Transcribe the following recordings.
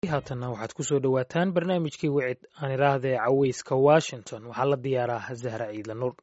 haatanna waxaad ku soo dhowaataan barnaamijkii wicid aan idhaahdee caweyska washington waxaa la diyaaraa zahra ciidla nuur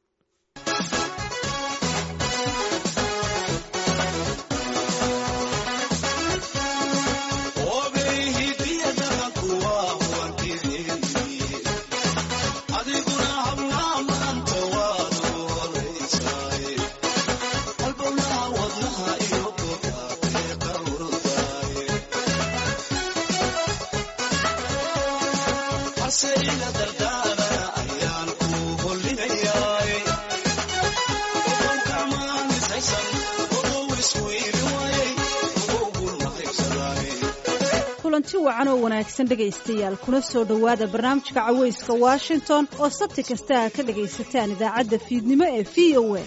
kulanti wacan oo wanaagsan dhegaystayaal kuna soo dhowaada barnaamijka caweyska washington oo sabti kasta a ka dhagaysataan idaacadda fiidnimo ee v o a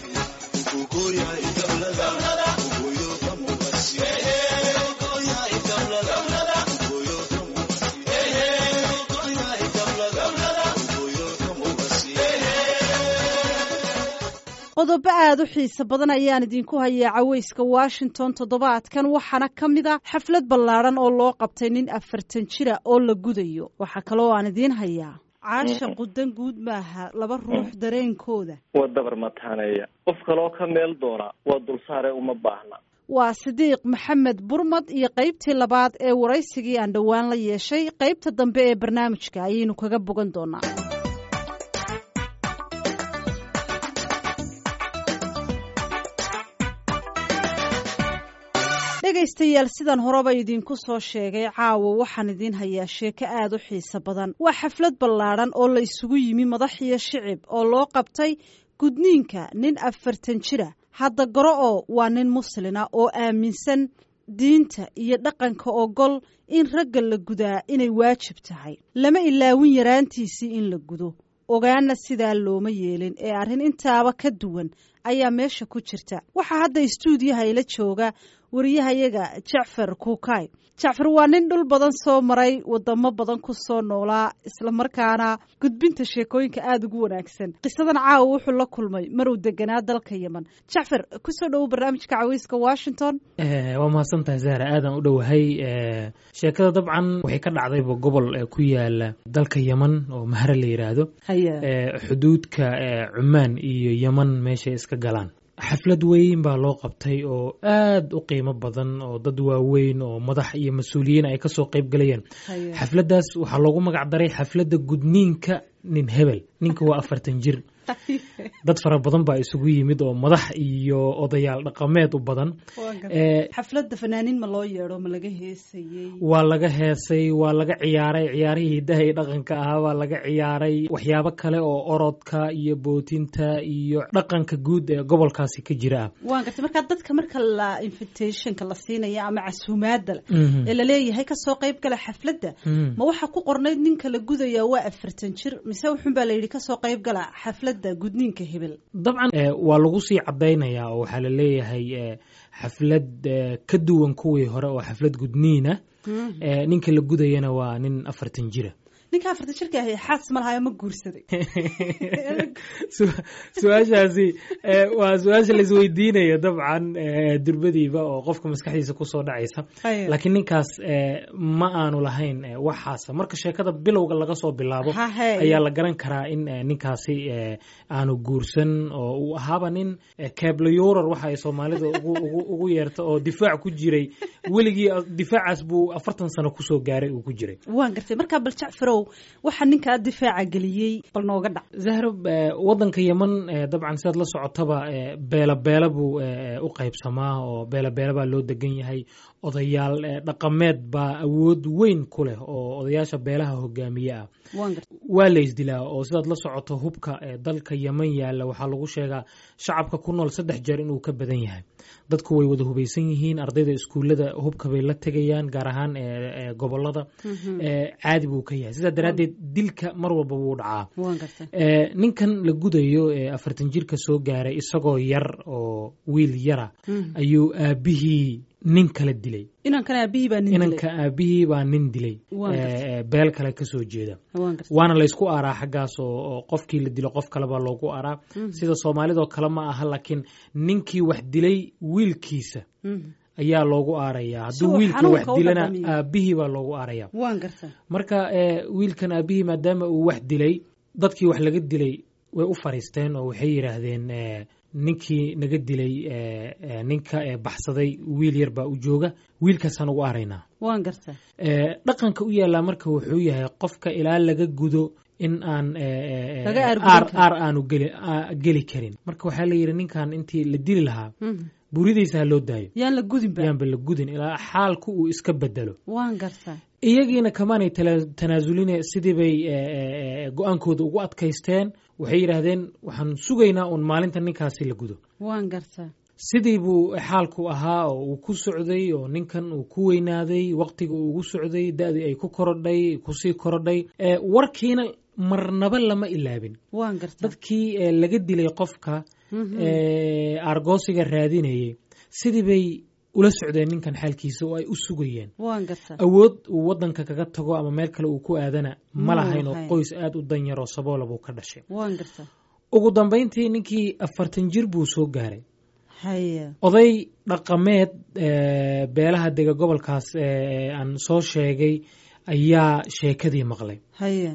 qodobo aada u xiiso badan ayaan idinku hayaa caweyska washington toddobaadkan waxaana ka mid a xaflad ballaadhan oo loo qabtay nin afartan jira oo la gudayo waxaa kaloo aan idiin hayaa caasha qudan guud maaha laba ruux dareenkooda waa dabar mataaneeya qof kaloo ka meel doona waa dulsaare uma baahna waa sidiiq maxamed burmad iyo qaybtii labaad ee waraysigii aan dhowaan la yeeshay qaybta dambe ee barnaamijka ayaynu kaga bogan doonaa dhegaystayaal sidan horeba idinku soo sheegay caawa waxaan idiin hayaa sheeko aada u xiiso badan waa xaflad ballaadhan oo la isugu yimi madax iyo shicib oo loo qabtay gudniinka nin afartan jira hadda goro oo waa nin muslina oo aaminsan diinta iyo dhaqanka ogol in ragga la gudaa inay waajib tahay lama ilaawin yaraantiisii in la gudo ogaana sidaa looma yeelin ee arrin intaaba ka duwan ayaa meesha ku jirta waxaa hadda istuudiyaha ila jooga wariyahayaga jacfar kuukay jacfar waa nin dhul badan soo maray wadamo badan ku soo noolaa islamarkaana gudbinta sheekooyinka aada ugu wanaagsan qisadan caawa wuxuu la kulmay maruu deganaa dalka yemen jacfar kusoo dhowo barnaamijka caweyska washington waa mahadsantahay zahra aadaan u dhowahay sheekada dabcan waxay ka dhacdayba gobol ku yaala dalka yemen oo mahre la yidhaahdo xuduudka cumaan iyo yemen meeshay iska galaan xaflad weyn baa loo qabtay oo aad u qiimo badan oo dad waaweyn oo madax iyo mas-uuliyiin ay kasoo qayb galayeen xafladdaas waxaa loogu magac daray xafladda gudniinka nin hebel ninka waa afartan jir dad fara badan baa isugu yimid oo madax iyo odayaal dhaqameed u badan xafladda fanaaniin ma loo yeedho ma laga heesayey waa laga heesay waa laga ciyaaray ciyaarihii hidaha iyo dhaqanka ahaa waa laga ciyaaray waxyaabo kale oo orodka iyo bootinta iyo dhaqanka guud ee gobolkaasi ka jira ah waan gartay markaa dadka marka la invitationka la siinaya ama casuumaada ee laleeyahay kasoo qayb gala xafladda ma waxaa ku qornayd ninka la gudaya waa afartan jir mise wuxun baa layidhi kasoo qayb gala xafladda gudniinka hebel dabcan waa lagu sii cadaynayaa oo waxaa la leeyahay xaflad ka duwan kuwii hore oo xaflad gudniina ninka la gudayana waa nin afartan jira ninka afartan jirka ahi xaas ma lahayo ma guursaday su-aashaasi waa su-aasha laisweydiinaya dabcan durbadiiba oo qofka maskaxdiisa kusoo dhacaysa laakiin ninkaas ma aanu lahayn waxaasa marka sheekada bilowga laga soo bilaabo ayaa la garan karaa in ninkaasi aanu guursan oo uu ahaaba nin cablayurar waxa ay soomaalida ugu yeerta oo difaac ku jiray weligii difaacaas buu afartan sano kusoo gaaray uu ku jiray waan gartay markaa bal jacfarow waxaa ninkaa difaaca geliyey bal nooga dhac zahro wadanka yemen dabcan sidaad la socotaba beela beela buu u qaybsamaa oo beela beela baa loo degan yahay odayaal dhaqameed baa awood weyn ku leh oo odayaasha beelaha hogaamiye ah waa la isdilaa oo sidaad la socoto hubka dalka yemen yaalla waxaa lagu sheegaa shacabka ku nool saddex jeer inuu ka badan yahay dadku way wada hubaysan yihiin ardayda iskuullada hubka bay la tegayaan gaar ahaan gobolada caadi buu ka yahay sidaa daraaddeed dilka mar walba wuu dhacaa ninkan la gudayo ee afartan jirka soo gaaray isagoo yar oo wiil yara ayuu aabihii nin kala dilay inankan aabihii baa nin inanka aabihii baa nin dilay beel kale kasoo jeeda waana laysku aaraa xaggaas oo qofkii la dilo qof kalebaa loogu aaraa sida soomaalidoo kale ma aha laakiin ninkii wax dilay wiilkiisa ayaa loogu aarayaa Si hadduu uu wiilka wax xanuunka u dilana dhadhamiyo. aabihii baa loogu aaraya waan garta marka eh, wiilkan aabihii maadaama uu wax dilay dadkii wax laga dilay way u fariisteen oo waxay yidhaahdeen eh, ninkii naga dilay eh, eh, ninka eh, baxsaday wiil yar baa u jooga wiilkaasaan ugu aaraynaa waan garta Eh, dhaqanka u yaallaa marka wuxuu yahay qofka ilaa laga gudo in aan eh, eh, Laga aargudin aar karin. aar aanu geli aa- geli karin marka waxaa la yidhi ninkan intii la dili lahaa Mhm. buridiisa ha loo daayo yaan la gudinba yaanba la gudin ilaa xaalku uu iska bedelo waan garta iyagiina kamaanay tala- tanaasulin sidii bay eh, eh, eh, go-aankooda ugu adkaysteen waxay yidhaahdeen waxaan sugaynaa uun maalinta ninkaasi la gudo waan garta sidii buu xaalku ahaa oo uu ku socday oo ninkan uu ku weynaaday waqtiga uu ugu socday da-dii ay ku korodhay kusii korodhay Eh, warkiina marnaba lama ilaabin waan garta dadkii eh, laga dilay qofka Mhm. eh, aargoosiga raadinayay sidii bay ula socdeen ninkan xaalkiisa oo ay u sugayeen waan garta awood uu wadanka kaga tago ama meel kale uu ku aadana ma Ma lahayn oo lahayn. qoys aada u danyar oo saboola buu ka dhashay waan garta ugu dambayntii ninkii afartan jir buu soo gaaray haya oday dhaqameed eh, beelaha dega gobolkaas eh, aan soo sheegay ayaa sheekadii maqlay haya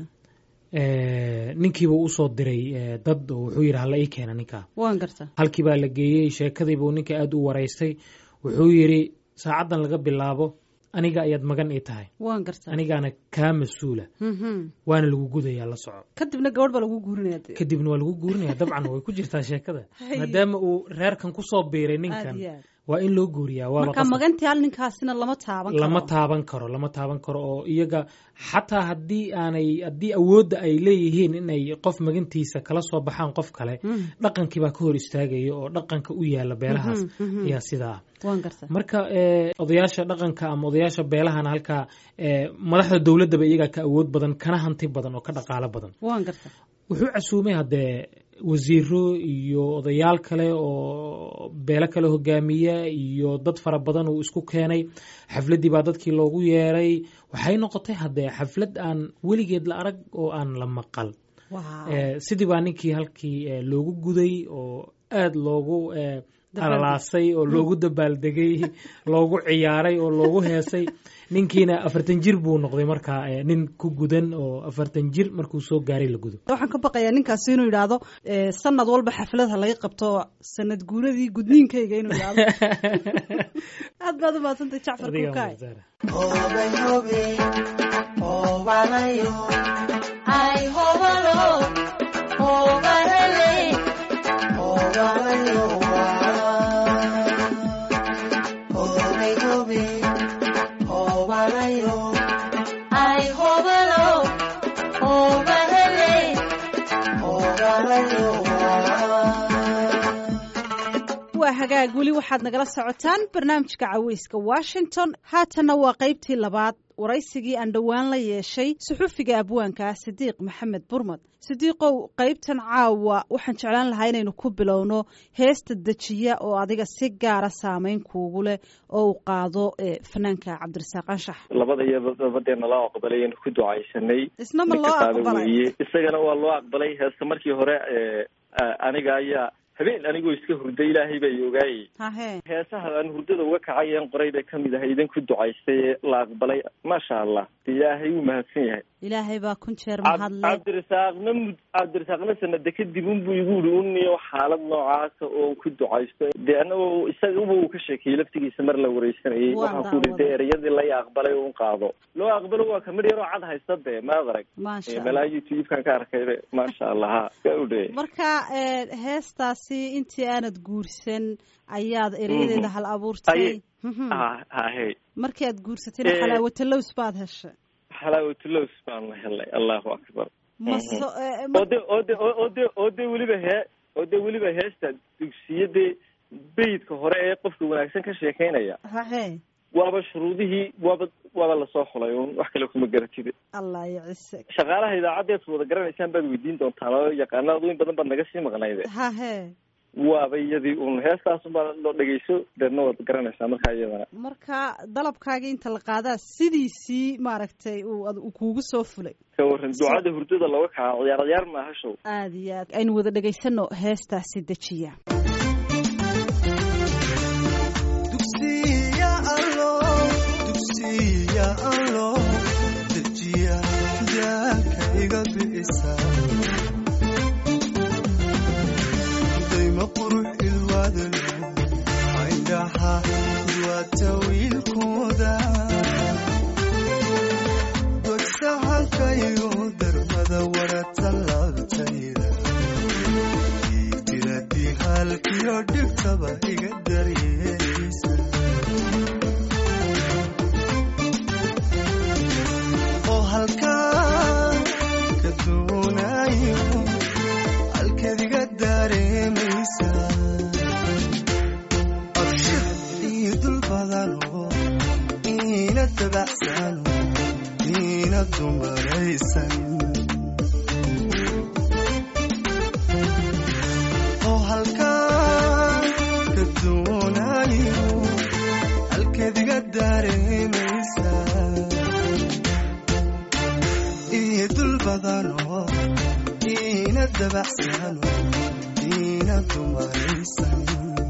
Eh, ninkiibuu usoo diray eh, dad oo wuxuu yidhi hala ii keena ninkaa waan garta halkii baa la geeyey sheekadiibuu ninka aada u waraystay wuxuu yidhi saacaddan laga bilaabo aniga ayaad magan ii tahay waan garta anigaana kaa mas-uula Mhm. waana lagu gudayaa la soco kadibna gabadh baa lagu guurinaya dee. kadibna waa lagu guurinaya dabcan way ku jirtaa sheekada Hay. maadaama uu reerkan kusoo biiray aad ninkan iyo aad waa in loo guuriyaa waaba marka qasab. magantii hal ninkaasina lama taaban karo lama taaban karo lama taaban karo oo iyaga xataa haddii aanay haddii awoodda ay leeyihiin inay qof magantiisa kala soo baxaan qof kale Mhm. dhaqankii baa ka hor istaagaya oo dhaqanka u yaala beelahaas Mhm, mhm. ayaa sidaa ah waan garta marka eh, odayaasha dhaqanka ama odayaasha beelahana halkaa eh, madaxda dowladdaba iyagaa ka awood badan kana hanti badan oo ka dhaqaalo badan waan garta wuxuu casuumay haddee wasiiro iyo odayaal kale oo beelo kale hogaamiya iyo dad fara badan uu isku keenay xafladdii baa dadkii loogu yeeray waxay noqotay haddee xaflad aan weligeed la arag oo aan la maqal Wow. Eh, sidii baa ninkii halkii eh, loogu guday oo aada loogu eh, Dabaal- alalaasay oo loogu dabaaldegay loogu ciyaaray oo loogu heesay ninkiina afartan jir buu noqday markaa eh, nin ku gudan oo afartan jir markuu soo gaaray la gudo waxaan ka baqayaa ninkaasi inuu yidhaahdo eh, sanad walba xaflad ha laga qabto sanad guuradii gudniinkayga inuu yidhaahdo aad baad u mahadsantay jacfar Adiga kukaay Mukhtaar. waa hagaag weli waxaad nagala socotaan barnaamijka caweyska washington haatanna waa qaybtii labaad waraysigii aan dhowaan la yeeshay suxufiga abwaanka sidiiq maxamed burmad sidiiqow qaybtan caawa waxaan jeclaan lahaa inaynu ku bilowno heesta dejiya oo adiga si gaara saameyn kuugu leh oo uu qaado eh, fanaanka cabdirasaaq anshax labada iyo dabadeena loo aqbalay aynu ku ducaysanay isna ma ninka loo qaada aqbalay weeye isagana waa loo aqbalay heesta markii hore ee, a- aniga ayaa habeen anigoo iska hurda ilaahay baa i ogaayay hahe heesaha aan hurdada uga kacay een qoray bay kamid ahay idin ku ducaystay ee la aqbalay maasha allah ilaahay wuu mahadsan yahay ilaahay baa kun jeer Cab- mahadle cabdirasaaqna mud- cabdirasaaqna sanada kadib unbuu igu yidhi uniyo xaalad noocaasa oo ku ducaysto dee anagoo isagaba uu ka sheekeeyey laftigiisa mar la wareysanayay Waan waxaan ku yidhi daawaday. dee ereyadii la aqbalay un qaado loo aqbalo waa kamid yaroo cad haysta dee maad arag maasha Ee, allah malaa youtube-kan ka arkay maasha allah ha ka udhe marka eh, heestaasi intii aanad guursan ayaad erayadeeda hal abuurtay Ay- Mhm. ha ha he markii aad guursatayna Eh, xalaawatalows baad heshay xalaawatulows baan la helay allahu akbar ma Mhm. so- eh, ma- oo de oo de oo oo de oo de weliba hee oo de weliba heesta dugsiyadee beydka hore ee qofka wanaagsan ka sheekeynaya hahe waaba shuruudihii waaba waaba lasoo xulay un wax kale kuma garatide allah yacise shaqaalaha idaacaddeed wada garanaysaan baad weydiin doontaan oo yaqaanada in badan baad naga sii maqnayde hahe waaba iyadii un heestaasunbaa loo dhegeyso deedna waad garanaysaa markaa iyadana marka dalabkaagii inta la qaadaa sidiisii maaragtay uu ad- uu kuugu soo fulay ka waran ducada hurdada looga kaca ciyaar ciyaar maaha show aad iyo aad aynu wada dhegaysano heestaasi dejiya dugsi iina dumaraysan oo halkaan ka doonayo halkeediga dareemaysa iyo dul badano iina dabacsano iina dumaraysan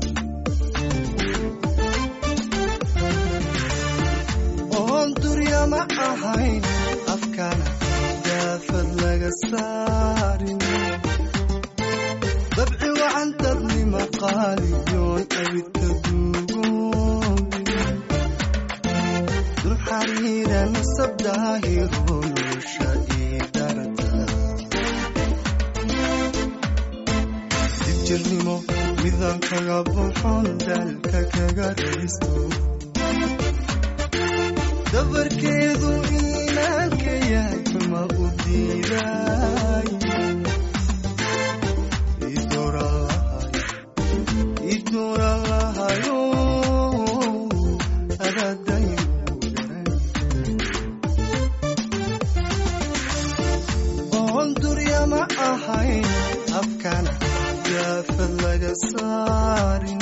oon durya ma ahayn afkana daafad laga saarin dabci wacan dadnima qaaliyoon abidka duugoobin dul xariira nasab daahiro nolosha ii darata dibjirnimo midaan kaga buxon daalka kaga raysto dabarkeedu iimaanka yahay ma u diiday idoora lahayo adaadayn oon durya ma ahayn afkana yaafad laga saarin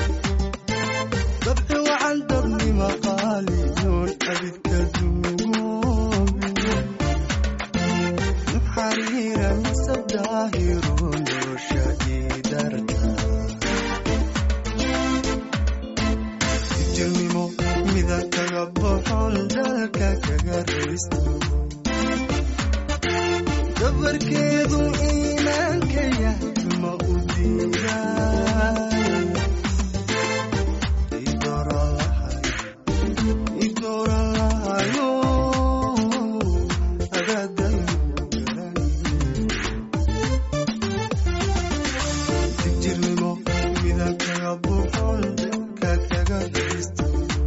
dabci wacan dabnima qaaliyoon abidka duugoobin xariira nasab daahiro nolosha ii darta jirnimo mida kaga boxon dalka kaga raysto dabarkeedu iimaanka yahay ma u diiday idoora lahayo adaadayn jirnimo mida kaga boxon dalka kaga raysto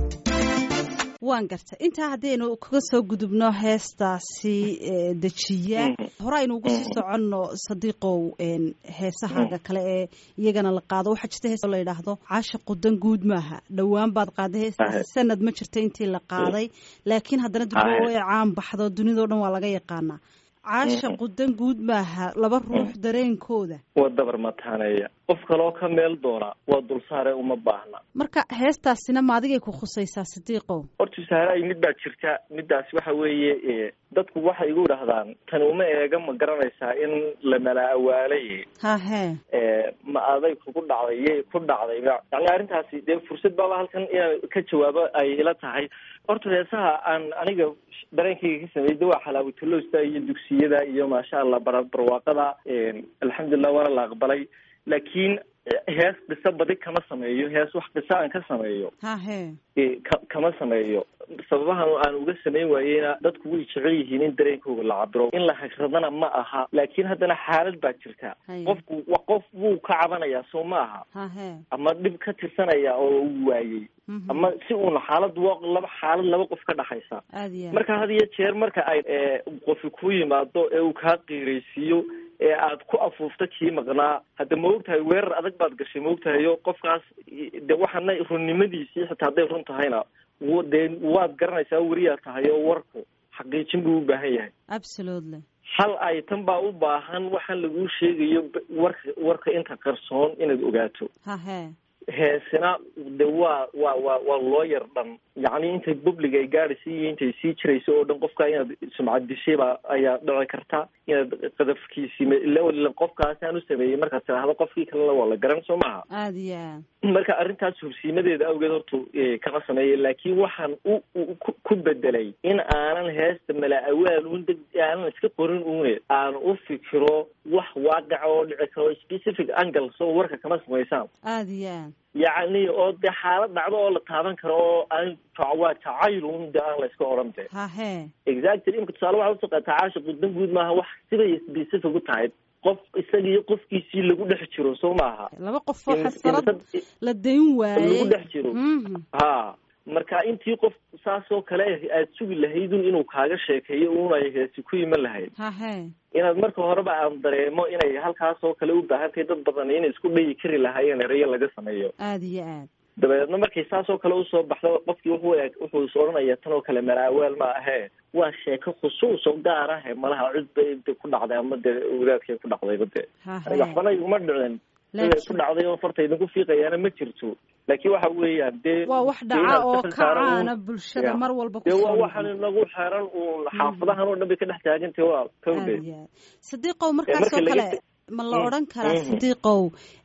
waan garta intaa haddaynu kaga soo gudubno heestaasi e, dejiya hore aynu ugu sii soconno sadiiqow een, heesahaaga kale ee iyagana la qaado waxaa jirta hees oo la yidhaahdo caashiqu dan guud maaha dhowaan baad qaaday heestaasi sanad ma jirta intii la qaaday laakiin haddana durba Ahe. way caan baxdo dunidao dhan waa laga yaqaanaa caashiqu dan guud maaha laba ruux dareenkooda waa dabar mataaneeya qof kaloo ka meel doona waa dulsaare uma baahna marka heestaasina ma adigay ku khusaysaa sadiiqow horta saharaay mid baa jirta middaas waxa weeye e, dadku waxay igu idhahdaan tani uma eega ma garanaysaa in la mala awaalay hahee e, ma aday kugu dhacday yay ku dhacdayba yani arrintaasi dee fursad baaba halkan inaan ka jawaabo ay ila tahay horta heesaha aan aniga dareenkayga ka sameeyey de waa xalaawatuloosta iyo dugsiyada iyo maasha allah bara barwaaqada alxamdulilah waana la aqbalay laakiin hees qiso badi kama sameeyo hees wax qiso aan ka sameeyo hahee e, ka- kama sameeyo sababahan aan uga samayn waayeyna dadku way jecel yihiin in dareenkooga la cabiro in la hagradana ma aha laakiin haddana xaalad baa jirta Haya. qofku wa qof wuu ka cabanayaa soo ma aha hahee ama dhib ka tirsanaya oo uu waayey Mhm. ama si uuna xaalad wa- laba xaalad laba qof ka dhaxaysa aada iyo aad. marka had iyo jeer marka ay e, qofi ku yimaado ee uu kaa qiiraysiiyo ee aad ku afuufta kii maqnaa hadda ma ogtahay weerar adag baad gashay ma ogtahayo qofkaas i- de waxaana runnimadiisii xitaa hadday run tahayna w- dee waad garanaysaa weriyaa tahay oo warku xaqiijin buu u baahan yahay absolutely hal ay tan baa u baahan waxaan laguu sheegayo b- warka warka inta qarsoon inaad ogaato hahee heesina de waa waa waa waa loo yar dhan yacni intay public ay gaadhaysa iyo intay sii jirayso oo dhan qofka inaad sumcad dishaybaa ayaa dhici karta inaad qadafkiisii ma- ila ila qofkaasaan u sameeyey markaad tidhaahdo qofkii kalena waa la garan soo maaha aada iyo aad marka arrintaas hubsiimadeeda awgeed horta eh, kama sameeya laakiin waxaan u u- ku- ku bedelay in aanan heesta mala awaal un deg aanan iska qorin une aan u fikiro wax waaqica oo dhici karo specific angles oo warka kama samaysaan aada iyo aad yacni oo dee xaalad dhacdo oo la taaban karo oo aan waa jacaylun de aan la iska odhan de hahee exactly imka tusaale waxaa usoo qaataa caashiqu dan guud maaha wax sibay specific u tahay qof isagii qofkiisii lagu dhex jiro soo maaha laba qof oo In- xasarad in- la dayn waayey lagu dhex jiro Mhm. ha marka intii qof saasoo kale aad sugi lahaydun inuu kaaga sheekeeyo un ay heesi ku iman lahayd hahee inaad marka horeba aan dareemo inay halkaasoo kale u baahan tahay dad badan inay isku dhayi kari lahaayeen erayo laga sameeyo aada iyo aad dabadeedna markay saas oo kale usoo baxdo qofkii wuxuu eg wuxuu is odhanaya tan oo kale maraaweel ma ahee waa sheeko khusuus oo gaar ah ee malaha cid bay de ku dhacday ama dee wadaadkay ku dhacdayba dee aniga waxbana iguma dhicin siday ku dhacday oo farta idinku fiiqayaana ma jirto laakiin waxa weeyaan dee waa wax dhaca oo kacaana bulshada mar walba dee waa waxaan inagu xeran uun xaafadahan oo dhan bay ka dhex taagantay waa kawde sadiiqow markaas oo kale ma la odhan karaa sadiiqow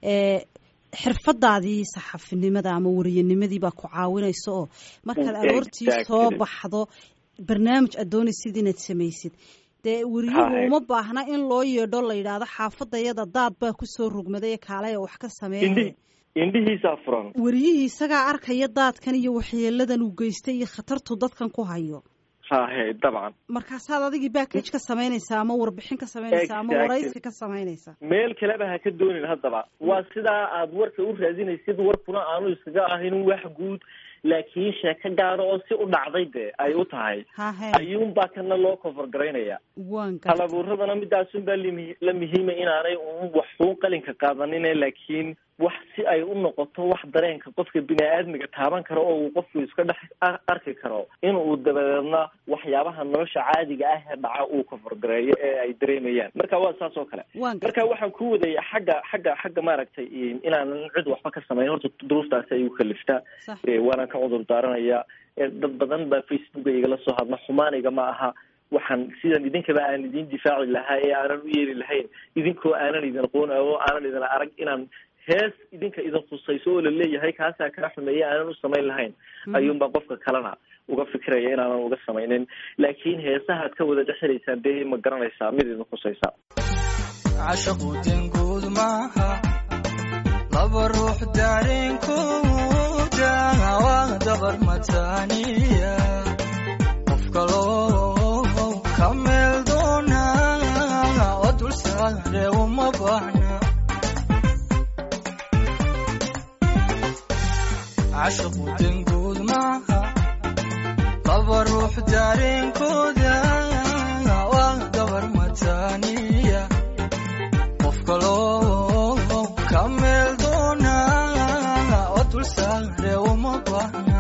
xirfadaadii saxafinimada ama wariyanimadii baa ku caawinaysa oo markaad aroortii soo baxdo barnaamij aad doonaysid inaad samaysid dee weriyuhu uma baahna in loo yeedho la yidhaahdo xaafadayada daad baa kusoo rogmaday ee kaalaya wax ka sameeya indhihiisaa furan weriyihii isagaa arkaya daadkan iyo waxyeeladan uu geystay iyo khatartu dadkan ku hayo hahe dabcan markaasaad adigii backage ka samaynaysaa ama warbixin ka samaynaysaa ama waraysi ka samaynaysaa meel kaleba ha ka doonin haddaba waa sidaa aad warka u raadinaysid warkuna aanu iskaga ahayn wax guud laakiin sheeko gaaro oo si u dhacday de ay u tahay ayuunbaa kana loo cover garaynaya halabuuradana midaasunbaa limi la muhiima inaanay un waxuun qalinka qaadanine laakiin wax si ay u noqoto wax dareenka qofka bini-aadmiga taaban karo oo uu qofku iska dhex arki karo in uu dabadeedna waxyaabaha nolosha caadiga ah ee dhaca uu kafargareeyo ee ay dareemayaan marka waa saas oo kale marka waxaan ku wadaya xagga xagga xagga maaragtay inaanan cid waxba ka samayn horta duruuftaasi ayuu kaliftaa waanaan ka cudur daaranaya dad badan baa facebooka igala soo hadla xumaaniga ma aha waxaan sidan idinkaba aan idin difaaci lahaa ee aanan u yeeli lahayn idinkoo aanan idin aqoon oo aanan idin arag inaan hees idinka idin khusayso oo laleeyahay kaasaa kaa xumeeya aanan u samayn lahayn ayuunbaa qofka kalena uga fikiraya inaanan uga samaynin laakiin heesahaad ka wada dhexelaysaan dee ma garanaysaa mid idin khusaysa cashaqu denguud maaha laba ruux daareenkooda waa dabar mataaniya qof kaloo ka meel doona oo dulsaare uma baahna cashaqu denguud maaha laba ruux daareenkooda waa dabar mataaniya qof kaloo ka meel doona oo dulsaare uma baahna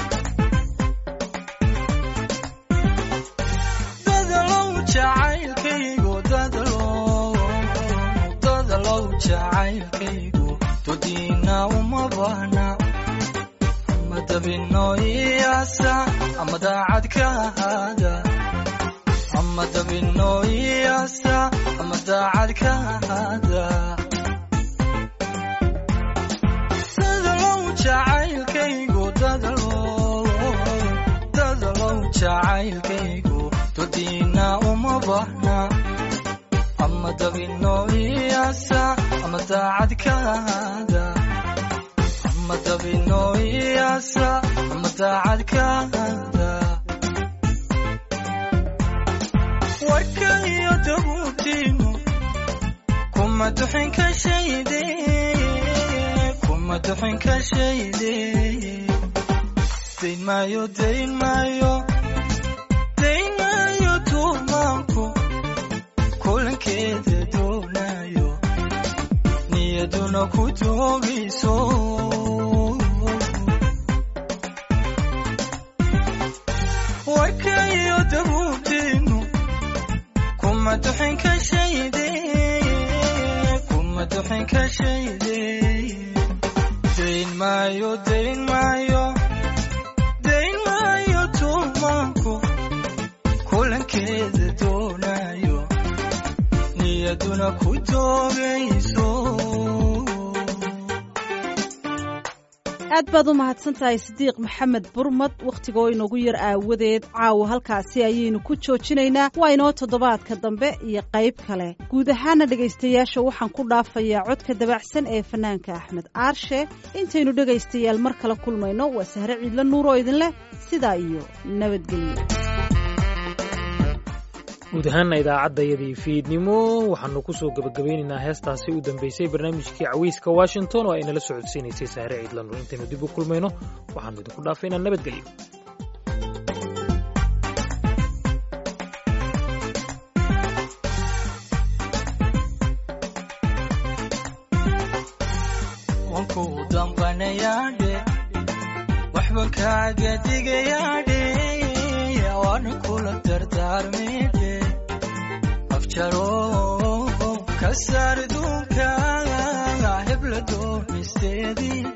dadalow jacaylkaygu dadalow dadalow jacaylkaygu dodiina uma baahna dabino iyaasa ama daacad ka ahaada ama dabino iyaasa ama daacad ka ahaada dadalow jacaylkaygu dadalow dadalow jacaylkaygu dodiina uma baahna ama dabino iyaasa ama daacad ka ahaada ama dabino iyaasa ama daacad ka ahaada warka iyo dabuubtiinu kuma duxin ka shayde kuma duxin ka shayde dayn maayo dayn maayo dayn maayo tuumaanku kulankeeda doonayo niyaduna ku doogayso warka iyo dabuubtiinu kuma duxin ka shayde kuma duxin ka shayde dayn maayo dayn maayo dayn maayo tuumaanku kulankeeda doonayo niyaduna ku doogayso aad baad u mahadsan tahay sidiiq maxamed burmad wakhtiga oo inoogu yar aawadeed caawa halkaasi ayaynu ku joojinaynaa waa inoo toddobaadka dambe iyo qayb kale guud ahaana dhegaystayaasha waxaan ku dhaafayaa codka dabacsan ee fanaanka axmed aarshe intaynu dhegaystayaal mar kale kulmayno waa sahre ciidla nuur oo idin leh sidaa iyo nabadgelyo guud ahaana idaacaddayadii fiidnimo waxaanu ku soo gebagabaynaynaa heestaasi u dambeysay barnaamijkii caweyska washington oo ay nala socodsiinaysay saare ciidlanur intaynu dib u kulmayno waxaanu idinku dhaafaynaa nabadgelyo wankuu damqanayaadhe dibankaaga digayaadhe waana kula dardaarmidhe afjaro ka saar duunka hebla doonisteedii